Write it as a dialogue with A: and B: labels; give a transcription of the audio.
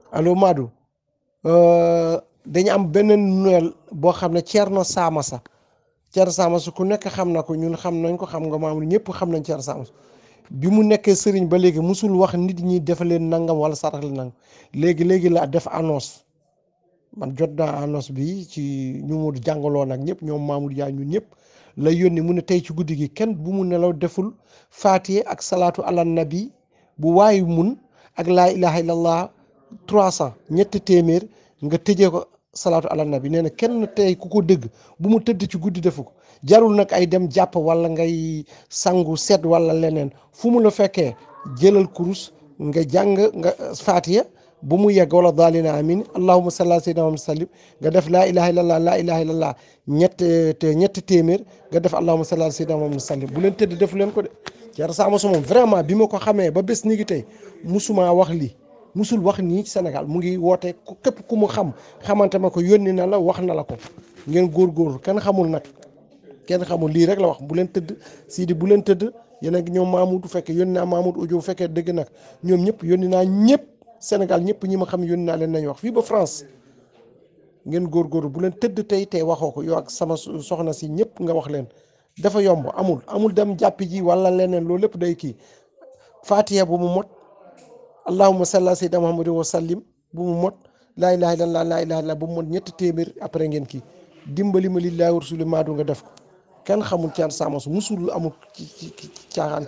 A: allo Madou dañu am benn Noël boo xam ne Thierno Samassa Thierno Samassa ku nekk xam na ko ñun xam nañ ko xam nga maam ñëpp xam nañ Thierno Samassa bi mu nekkee sëriñ ba léegi musul wax nit ñi defa leen nangam wala sarax leen nangam léegi léegi la def annonce man jot naa annonce bi ci ñu mu jàngaloo nag ñëpp ñoom Mamour Dia ñun ñëpp la yónni mu ne tey ci guddi gi kenn bu mu nelaw deful faatiye ak salaatu ala nabi bu waayu mun ak laa ilaha illallah trois cent ñetti téeméer nga tëjee ko salaatu ala nabi nee na kenn tey ku ko dëgg bu mu tëdd ci guddi defu ko jarul nag ay dem jàpp wala ngay sangu set wala leneen fu mu la fekkee jëlal kurus nga jàng nga faatiya bu mu yegg wala daalina amin allahuma salli ala sayyidina Muhammad sallim nga def laa ilaha illallah laa ilaha illallah ñett te ñetti téeméer nga def allahuma salli ala sayyidina Muhammad sallim bu leen tëdd defu leen ko de Thierno Samassa moom vraiment bi ma ko xamee ba bés ni gi tey musuma wax lii musul wax nii ci Sénégal mu ngi woote képp ku mu xam xamante ma ko yónni na la wax na la ko ngeen góorgóorlu kenn xamul nag kenn xamul lii rek la wax bu leen tëdd Sidi bu leen tëdd yéen ak ñoom Mamoud bu fekkee yónni naa Mamoud audio bu fekkee dëgg nag ñoom ñëpp yónni naa ñëpp Sénégal ñëpp ñi ma xam yónni naa leen nañ wax fii ba France ngeen góorgóorlu bu leen tëdd tey tey waxoo ko yow ak sama soxna si ñëpp nga wax leen dafa yomb amul amul dem jàppi ji wala leneen loolu lépp day kii Fatiha bu mu mot allahumma salli ala sayyidina Muhammad wa sallim bu mu mot laa ilaha illallah laa ilaha illallah bu mu mot ñetti téeméer après ngeen kii dimbali ma lillahi wa rasuli maadu nga def ko kenn xamul Thierno Samassa musul amul ci ci caaxaan